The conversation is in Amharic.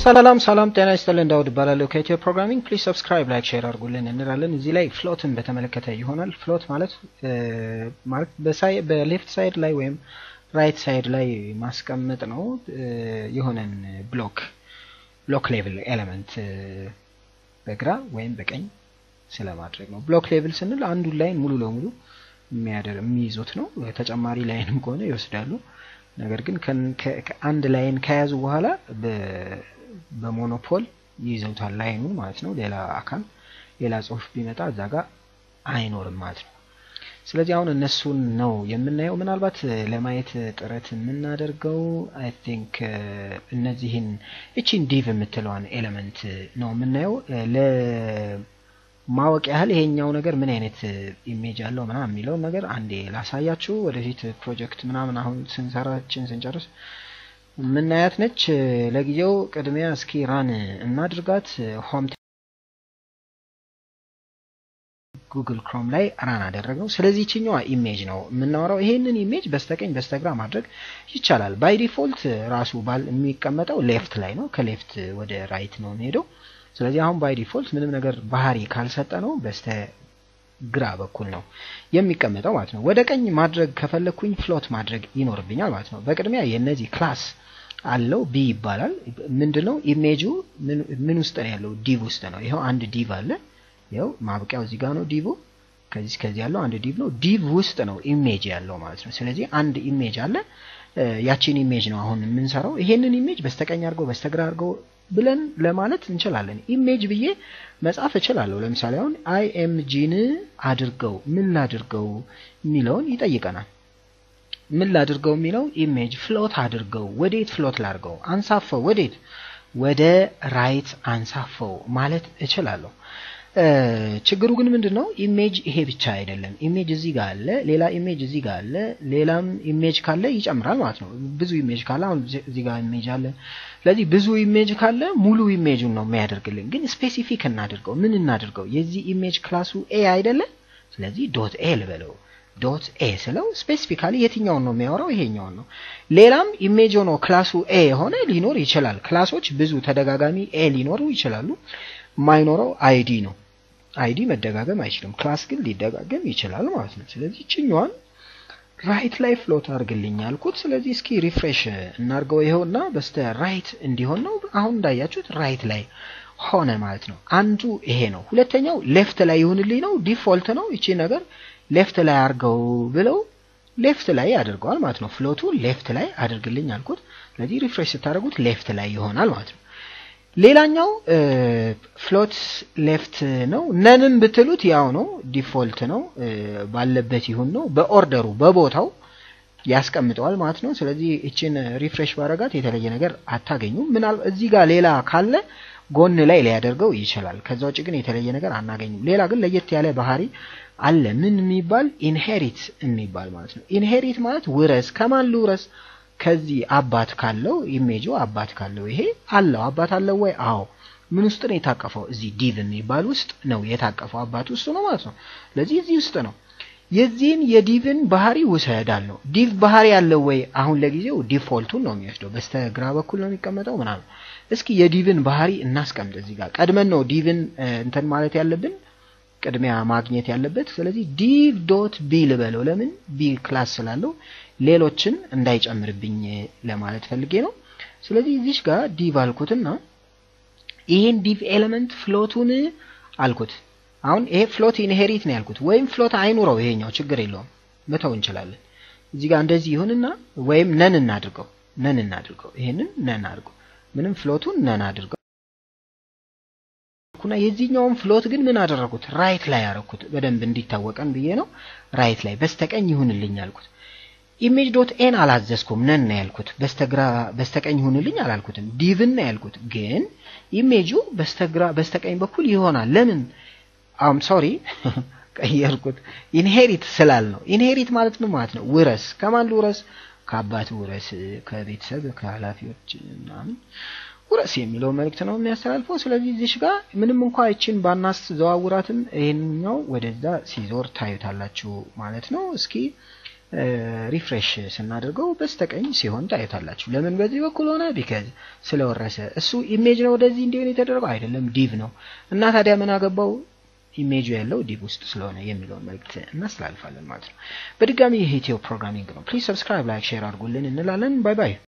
ሰላም ሰላም፣ ጤና ይስጥልን። ዳውድ እባላለሁ ከኢትዮ ፕሮግራሚንግ። ፕሊዝ ሰብስክራይብ፣ ላይክ፣ ሼር አድርጉልን እንላለን። እዚህ ላይ ፍሎትን በተመለከተ ይሆናል። ፍሎት ማለት ማለት በሌፍት ሳይድ ላይ ወይም ራይት ሳይድ ላይ ማስቀመጥ ነው። የሆነን ብሎክ ብሎክ ሌቭል ኤሌመንት በግራ ወይም በቀኝ ስለማድረግ ነው። ብሎክ ሌቭል ስንል አንዱን ላይን ሙሉ ለሙሉ የሚያደር የሚይዙት ነው። ተጨማሪ ላይንም ከሆነ ይወስዳሉ። ነገር ግን አንድ ላይን ከያዙ በኋላ በሞኖፖል ይይዘውታል ላይኑን ማለት ነው። ሌላ አካል ሌላ ጽሁፍ ቢመጣ እዛ ጋር አይኖርም ማለት ነው። ስለዚህ አሁን እነሱን ነው የምናየው። ምናልባት ለማየት ጥረት የምናደርገው አይ ቲንክ እነዚህን እቺን ዲቭ የምትለዋን ኤሌመንት ነው የምናየው ለማወቅ ያህል ይሄኛው ነገር ምን አይነት ኢሜጅ አለው ምናምን የሚለውን ነገር አንዴ ላሳያችሁ። ወደፊት ፕሮጀክት ምናምን አሁን ስንሰራችን ስንጨርስ የምናያት ነች። ለጊዜው ቅድሚያ እስኪ ራን እናድርጋት። ሆም ጉግል ክሮም ላይ ራን አደረግነው። ስለዚህ ይችኛዋ ኢሜጅ ነው የምናወራው። ይሄንን ኢሜጅ በስተቀኝ በስተግራ ማድረግ ይቻላል። ባይ ዲፎልት ራሱ ባል የሚቀመጠው ሌፍት ላይ ነው። ከሌፍት ወደ ራይት ነው የሚሄደው። ስለዚህ አሁን ባይ ዲፎልት ምንም ነገር ባህሪ ካልሰጠ ነው በስተ ግራ በኩል ነው የሚቀመጠው ማለት ነው። ወደ ቀኝ ማድረግ ከፈለግኩኝ ፍሎት ማድረግ ይኖርብኛል ማለት ነው። በቅድሚያ የነዚህ ክላስ አለው ቢ ይባላል። ምንድነው ኢሜጁ ምን ውስጥ ነው ያለው? ዲቭ ውስጥ ነው። ይኸው አንድ ዲቭ አለ። ይኸው ማብቂያው እዚህ ጋር ነው ዲቭ። ከዚህ ከዚህ ያለው አንድ ዲቭ ነው። ዲቭ ውስጥ ነው ኢሜጅ ያለው ማለት ነው። ስለዚህ አንድ ኢሜጅ አለ። ያቺን ኢሜጅ ነው አሁን የምንሰራው። ይሄንን ኢሜጅ በስተቀኝ አድርገው በስተግራ አድርገው ብለን ለማለት እንችላለን። ኢሜጅ ብዬ መጻፍ እችላለሁ። ለምሳሌ አሁን አይ ኤም ጂን አድርገው ምን ላድርገው የሚለውን ይጠይቀናል። ምን ላድርገው የሚለው ኢሜጅ ፍሎት አድርገው፣ ወዴት ፍሎት ላድርገው? አንሳፈው፣ ወዴት? ወደ ራይት አንሳፈው ማለት እችላለሁ። ችግሩ ግን ምንድን ነው? ኢሜጅ ይሄ ብቻ አይደለም። ኢሜጅ እዚህ ጋር አለ፣ ሌላ ኢሜጅ እዚህ ጋር አለ፣ ሌላም ኢሜጅ ካለ ይጨምራል ማለት ነው። ብዙ ኢሜጅ ካለ አሁን እዚህ ጋር ኢሜጅ አለ። ስለዚህ ብዙ ኢሜጅ ካለ ሙሉ ኢሜጁን ነው የሚያደርግልን። ግን ስፔሲፊክ እናድርገው። ምን እናድርገው? የዚህ ኢሜጅ ክላሱ ኤ አይደለ? ስለዚህ ዶት ኤ ልበለው። ዶት ኤ ስለው ስፔሲፊካሊ የትኛውን ነው የሚያወራው? ይሄኛውን ነው። ሌላም ኢሜጅ ሆኖ ክላሱ ኤ የሆነ ሊኖር ይችላል። ክላሶች ብዙ ተደጋጋሚ ኤ ሊኖሩ ይችላሉ። የማይኖረው አይዲ ነው። አይዲ መደጋገም አይችልም። ክላስ ግን ሊደጋገም ይችላል ማለት ነው። ስለዚህ ችኛዋን ራይት ላይ ፍሎት አድርግልኝ አልኩት። ስለዚህ እስኪ ሪፍሬሽ እናርገው። ይኸውና በስተ ራይት እንዲሆን ነው። አሁን እንዳያችሁት ራይት ላይ ሆነ ማለት ነው። አንዱ ይሄ ነው። ሁለተኛው ሌፍት ላይ ይሁንልኝ ነው። ዲፎልት ነው። ይቺ ነገር ሌፍት ላይ አድርገው ብለው ሌፍት ላይ አድርገዋል ማለት ነው። ፍሎቱ ሌፍት ላይ አድርግልኝ አልኩት። ስለዚህ ሪፍሬሽ ስታደርጉት ሌፍት ላይ ይሆናል ማለት ነው። ሌላኛው ፍሎት ሌፍት ነው። ነንም ብትሉት ያው ነው፣ ዲፎልት ነው፣ ባለበት ይሁን ነው። በኦርደሩ በቦታው ያስቀምጠዋል ማለት ነው። ስለዚህ እችን ሪፍሬሽ ባረጋት የተለየ ነገር አታገኙም። ምናል እዚህ ጋር ሌላ ካለ ጎን ላይ ሊያደርገው ይችላል። ከዛ ውጭ ግን የተለየ ነገር አናገኙም። ሌላ ግን ለየት ያለ ባህሪ አለ። ምን የሚባል ኢንሄሪት የሚባል ማለት ነው። ኢንሄሪት ማለት ውረስ። ከማን ልውረስ? ከዚህ አባት ካለው ኢሜጁ አባት ካለው ይሄ አለው አባት አለው ወይ? አዎ። ምን ውስጥ ነው የታቀፈው? እዚህ ዲቭ የሚባል ውስጥ ነው የታቀፈው። አባት ውስጥ ነው ማለት ነው። ስለዚህ እዚህ ውስጥ ነው። የዚህን የዲቭን ባህሪ ውሰዳል ነው። ዲቭ ባህሪ ያለው ወይ? አሁን ለጊዜው ዲፎልቱን ነው የሚወስደው። በስተግራ በኩል ነው የሚቀመጠው ምናምን። እስኪ የዲቭን ባህሪ እናስቀምጥ። እዚህ ጋር ቀድመን ነው ዲቭን እንትን ማለት ያለብን ቅድሚያ ማግኘት ያለበት። ስለዚህ ዲቭ ዶት ቢ ልበለው። ለምን ቢ ክላስ ስላለው ሌሎችን እንዳይጨምርብኝ ለማለት ፈልጌ ነው። ስለዚህ እዚች ጋር ዲቭ አልኩትና ይሄን ዲቭ ኤሌመንት ፍሎቱን አልኩት። አሁን ይሄ ፍሎት ኢንሄሪት ነው ያልኩት፣ ወይም ፍሎት አይኑረው ይሄኛው ችግር የለውም መተው እንችላለን። እዚህ ጋር እንደዚህ ይሁንና ወይም ነን እናድርገው፣ ነን እናድርገው፣ ይሄንን ነን አድርገው፣ ምንም ፍሎቱን ነን አድርገው እና የዚህኛውን ፍሎት ግን ምን አደረኩት? ራይት ላይ ያረኩት በደንብ እንዲታወቀን ብዬ ነው። ራይት ላይ በስተቀኝ ይሁንልኝ አልኩት። ኢሜጅ ዶት ኤን አላዘዝኩም፣ ነን ነው ያልኩት። በስተግራ በስተቀኝ ይሁንልኝ አላልኩትም፣ ዲቭን ነው ያልኩት። ግን ኢሜጁ በስተግራ በስተቀኝ በኩል ይሆናል። ለምን አም ሶሪ ቀየርኩት። ኢንሄሪት ስላል ነው። ኢንሄሪት ማለት ምን ማለት ነው? ውረስ። ከማን ልውረስ? ከአባት ውረስ፣ ከቤተሰብ ከኃላፊዎች ምናምን ውረስ የሚለው መልእክት ነው የሚያስተላልፈው። ስለዚህ እዚሽ ጋር ምንም እንኳ ይችን ባናስ ዘዋውራትም ይሄንኛው ወደዛ ሲዞር ታዩታላችሁ ማለት ነው። እስኪ ሪፍሬሽ ስናደርገው በስተቀኝ ሲሆን ታዩታላችሁ። ለምን በዚህ በኩል ሆነ? ቢከዝ ስለወረሰ። እሱ ኢሜጅ ነው ወደዚህ እንዲሆን የተደረገው አይደለም፣ ዲቭ ነው። እና ታዲያ ምን አገባው ኢሜጁ ያለው ዲቭ ውስጥ ስለሆነ የሚለውን መልእክት እናስተላልፋለን ማለት ነው። በድጋሚ ይህ ኢትዮ ፕሮግራሚንግ ነው። ፕሊዝ ሰብስክራይብ፣ ላይክ፣ ሼር አድርጉልን እንላለን። ባይ ባይ።